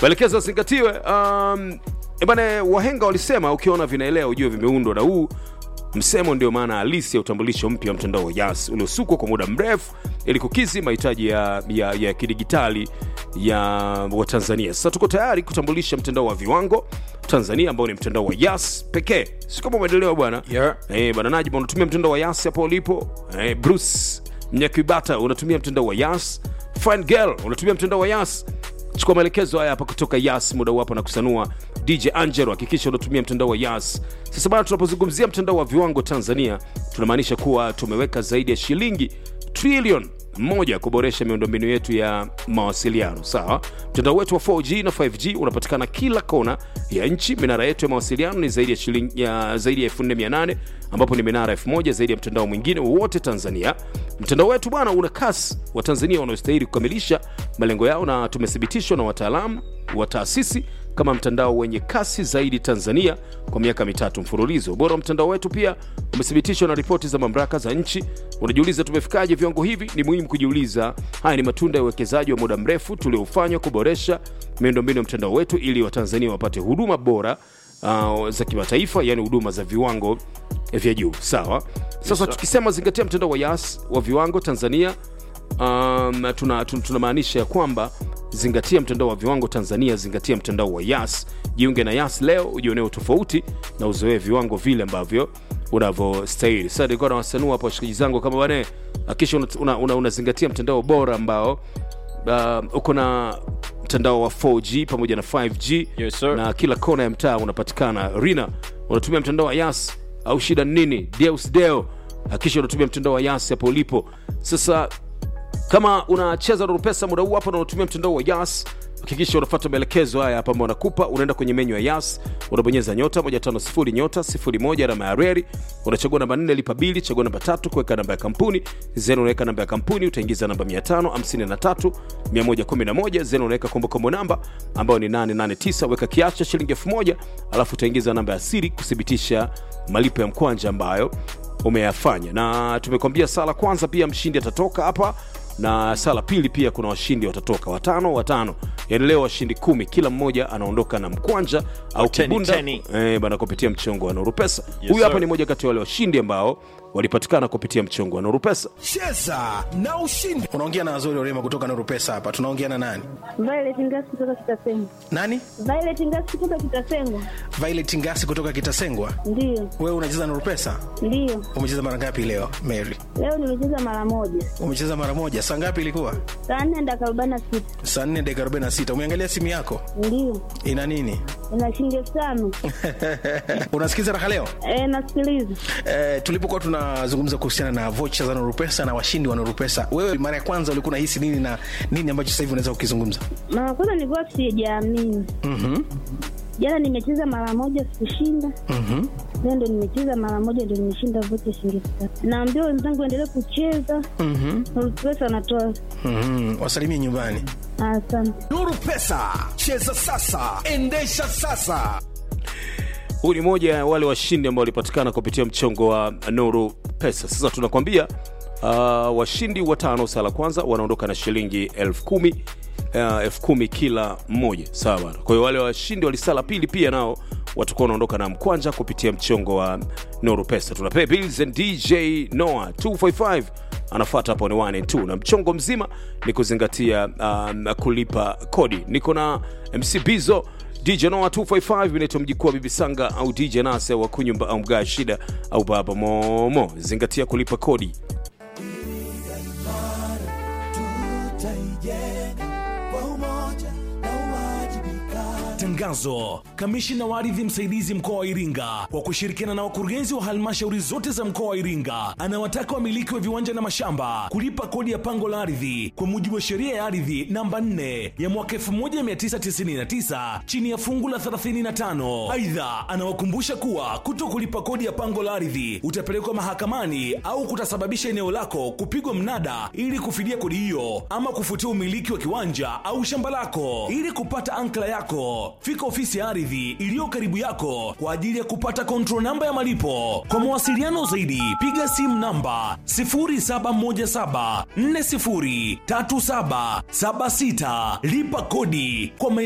maelekezo yazingatiwe. Um, bana, wahenga walisema ukiona vinaelea ujue vimeundwa, na huu msemo ndio maana halisi ya utambulisho mpya wa mtandao wa Yas uliosukwa kwa muda mrefu ili kukidhi mahitaji ya, ya, ya kidigitali ya Watanzania. Sasa tuko tayari kutambulisha mtandao wa viwango Tanzania ambao ni mtandao wa Yas pekee, si kama umeendelewa bwana Yeah. Eh, bwana Najib unatumia mtandao wa Yas hapo ulipo. Eh, Bruce Mnyakibata unatumia mtandao wa Yas. Fine Girl unatumia mtandao wa Yas. Chukua maelekezo haya hapa kutoka Yas muda wapo na kusanua. DJ Angelo hakikisha unatumia mtandao wa Yas. Sasa bana, tunapozungumzia mtandao wa viwango Tanzania, tunamaanisha kuwa tumeweka zaidi ya shilingi trilioni moja kuboresha miundombinu yetu ya mawasiliano. Sawa, mtandao wetu wa 4G na 5G unapatikana kila kona ya nchi. Minara yetu ya mawasiliano ni zaidi ya shilingi ya zaidi ya 4800 ambapo ni minara 1000 zaidi ya mtandao mwingine wowote Tanzania. Mtandao wetu bwana una kasi wa Tanzania wanaostahili kukamilisha malengo yao, na tumethibitishwa na wataalamu wa taasisi kama mtandao wenye kasi zaidi Tanzania kwa miaka mitatu mfululizo. Ubora wa mtandao wetu pia umethibitishwa na ripoti za mamlaka za nchi. Unajiuliza tumefikaje viwango hivi? Ni muhimu kujiuliza. Haya ni matunda ya uwekezaji wa muda mrefu tuliofanywa kuboresha miundombinu ya mtandao wetu ili Watanzania wapate huduma bora uh, za kimataifa, yani huduma za viwango vya juu. Sawa. Sasa tukisema zingatia mtandao wa Yas wa viwango Tanzania um, tuna, tuna, tunamaanisha ya kwamba zingatia mtandao wa viwango Tanzania, zingatia mtandao wa Yas. Jiunge na Yas leo ujionee tofauti na uzoee viwango vile ambavyo unavyostahili. Sasa nilikuwa na wasanua hapo washikaji zangu kama bwana, hakisha unazingatia una, una, unazingatia mtandao bora ambao uh, uko na mtandao wa 4G pamoja na 5G Yes, sir. na kila kona ya mtaa unapatikana. Rina, unatumia mtandao wa Yas au shida ni nini? Deus Deo, hakisha unatumia mtandao wa Yas hapo ulipo. Sasa kama unacheza na pesa muda huu hapa na unatumia mtandao wa Yas, hakikisha unafuata maelekezo haya hapa ambayo nakupa. Unaenda kwenye menyu ya Yas, unabonyeza nyota 150 nyota 01 alama ya reli, unachagua namba 4 lipa bili, chagua namba tatu kuweka namba ya kampuni, zeni unaweka namba ya kampuni, utaingiza namba 553 111, zeni unaweka kumbukumbu namba ambayo ni 889, weka kiasi cha shilingi 1000, alafu utaingiza namba ya siri kuthibitisha malipo ya mkwanja ambayo umeyafanya na tumekwambia sala kwanza pia mshindi atatoka hapa na sala pili pia kuna washindi watatoka watano watano yani leo washindi kumi kila mmoja anaondoka na mkwanja au Teni, kibunda teni. eh, bana kupitia mchongo wa Nuru Pesa Yes, huyu hapa sir. ni moja kati ya wale washindi ambao walipatikana kupitia mchongo wa Nuru Pesa cheza na ushindi unaongea na wazuri orema kutoka Nuru Pesa hapa tunaongea na nani Violet Ngasi kutoka Kitasengo. nani Violet Ngasi kutoka Kitasengo. Violet Ngasi kutoka Kitasengwa Ndiyo, wewe unacheza Nuru Pesa ndiyo. umecheza mara ngapi leo Mary Leo nimecheza mara moja. umecheza mara moja saa ngapi ilikuwa Saa nne dakika arobaini na sita. saa 4 dakika 46 umeangalia simu yako Ndiyo. ina nini Ina shilingi elfu tano. unasikiza raha leo Eh, nasikiliza. Eh, tulipokuwa tunazungumza kuhusiana na vocha za Nuru Pesa na washindi wa Nuru Pesa, wewe mara ya kwanza ulikuwa unahisi nini na nini ambacho sasa hivi unaweza kukizungumza? Mara kwanza nilikuwa sijaamini. Mhm. Jana nimecheza mara moja sikushinda. Mhm. Leo ndo nimecheza mara moja ndo nimeshinda vocha shilingi elfu tatu. Naambia wenzangu endelee kucheza. Mhm. Nuru Pesa anatoa. Mhm. Wasalimie nyumbani. Asante. Nuru Pesa, cheza sasa, endesha sasa. huyu ni moja ya wale washindi ambao walipatikana kupitia mchongo wa Nuru Pesa. Sasa tunakwambia uh, washindi watano sala kwanza wanaondoka na shilingi elfu kumi uh, elfu kumi kila mmoja, sawa bana. Kwa hiyo wale washindi walisala pili pia nao watakuwa wanaondoka na mkwanja kupitia mchongo wa Nuru Pesa. Tunapea bills and DJ Noah 255 anafuata hapo ni 1 and 2 na mchongo mzima ni kuzingatia um, kulipa kodi. Niko na MC Bizo DJ Noah 255 inaitwa mjikuu wa Bibi Sanga au DJ Nase wa kunyumba au mgaa shida au baba Momo. Zingatia kulipa kodi. Tangazo. Kamishina wa ardhi msaidizi mkoa wa Iringa kwa kushirikiana na wakurugenzi wa halmashauri zote za mkoa wa Iringa anawataka wamiliki wa viwanja na mashamba kulipa kodi ya pango la ardhi kwa mujibu wa sheria ya ardhi namba 4 ya mwaka 1999 chini ya fungu la 35. Aidha, anawakumbusha kuwa kuto kulipa kodi ya pango la ardhi utapelekwa mahakamani au kutasababisha eneo lako kupigwa mnada ili kufidia kodi hiyo ama kufutia umiliki wa kiwanja au shamba lako. Ili kupata ankla yako, fika ofisi ya ardhi iliyo karibu yako kwa ajili ya kupata control namba ya malipo. Kwa mawasiliano zaidi, piga simu namba 0717403776 lipa kodi kwa